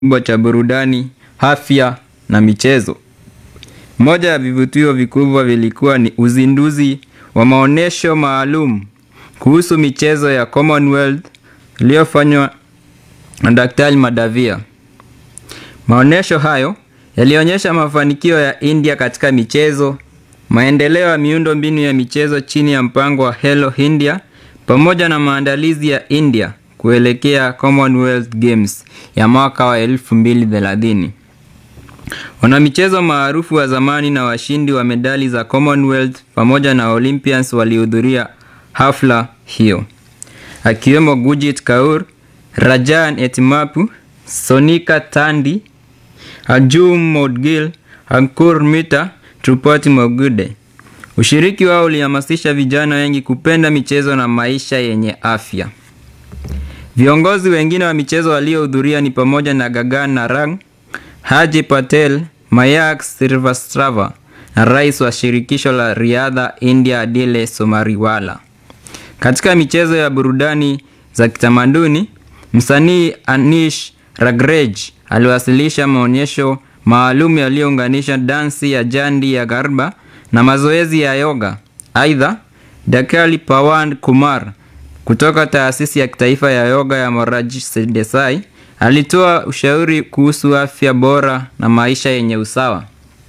kubwa cha burudani, afya na michezo. Moja ya vivutio vikubwa vilikuwa ni uzinduzi wa maonyesho maalum kuhusu michezo ya Commonwealth iliyofanywa na Daktari Madavia. Maonyesho hayo yalionyesha mafanikio ya India katika michezo, maendeleo ya miundo mbinu ya michezo chini ya mpango wa Hello India pamoja na maandalizi ya India kuelekea Commonwealth Games ya mwaka wa 2030. Wanamichezo maarufu wa zamani na washindi wa medali za Commonwealth pamoja na Olympians walihudhuria hafla hiyo, akiwemo Gurjit Kaur, Rajan Etimapu, Sonika Tandi, Arjun Moudgil, Ankur Mita, Trupati Mogude. Ushiriki wao ulihamasisha vijana wengi kupenda michezo na maisha yenye afya. Viongozi wengine wa michezo waliohudhuria ni pamoja na Gagan Narang, Haji Patel, Mayak Srivastava na rais wa shirikisho la riadha India Adile Somariwala. Katika michezo ya burudani za kitamaduni, msanii Anish Ragrej aliwasilisha maonyesho maalum yaliyounganisha dansi ya jandi ya Garba na mazoezi ya yoga. Aidha, Dakali Pawan Kumar kutoka taasisi ya kitaifa ya yoga ya Moraji Desai alitoa ushauri kuhusu afya bora na maisha yenye usawa.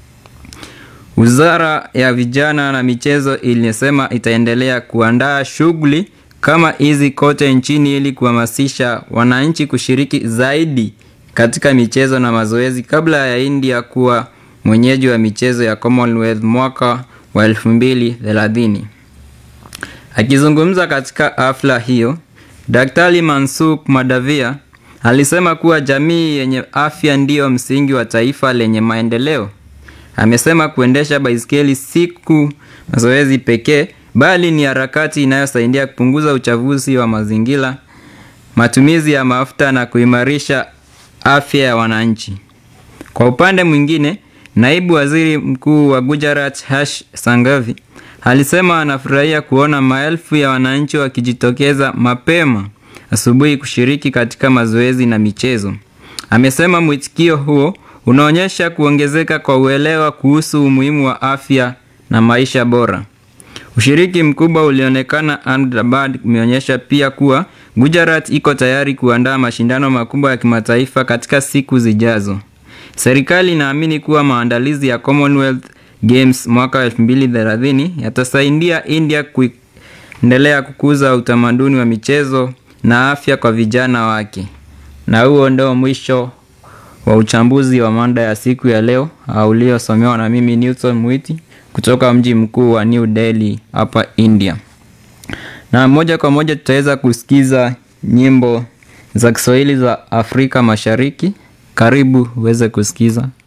Wizara ya Vijana na Michezo ilisema itaendelea kuandaa shughuli kama hizi kote nchini ili kuhamasisha wananchi kushiriki zaidi katika michezo na mazoezi kabla ya India kuwa mwenyeji wa michezo ya Commonwealth mwaka wa 2030. Akizungumza katika hafla hiyo, Daktari Mansukh Madavia alisema kuwa jamii yenye afya ndiyo msingi wa taifa lenye maendeleo. Amesema kuendesha baiskeli siku mazoezi pekee, bali ni harakati inayosaidia kupunguza uchafuzi wa mazingira, matumizi ya mafuta na kuimarisha afya ya wananchi. Kwa upande mwingine, naibu waziri mkuu wa Gujarat Harsh Sanghvi alisema anafurahia kuona maelfu ya wananchi wakijitokeza mapema asubuhi kushiriki katika mazoezi na michezo. Amesema mwitikio huo unaonyesha kuongezeka kwa uelewa kuhusu umuhimu wa afya na maisha bora. Ushiriki mkubwa ulionekana Ahmedabad umeonyesha pia kuwa Gujarat iko tayari kuandaa mashindano makubwa ya kimataifa katika siku zijazo. Serikali inaamini kuwa maandalizi ya Commonwealth Games mwaka 2030 yatasaidia India kuendelea kukuza utamaduni wa michezo na afya kwa vijana wake. Na huo ndio mwisho wa uchambuzi wa mada ya siku ya leo uliosomewa na mimi Newton Mwiti kutoka mji mkuu wa New Delhi hapa India. Na moja kwa moja tutaweza kusikiza nyimbo za Kiswahili za Afrika Mashariki. Karibu uweze kusikiza.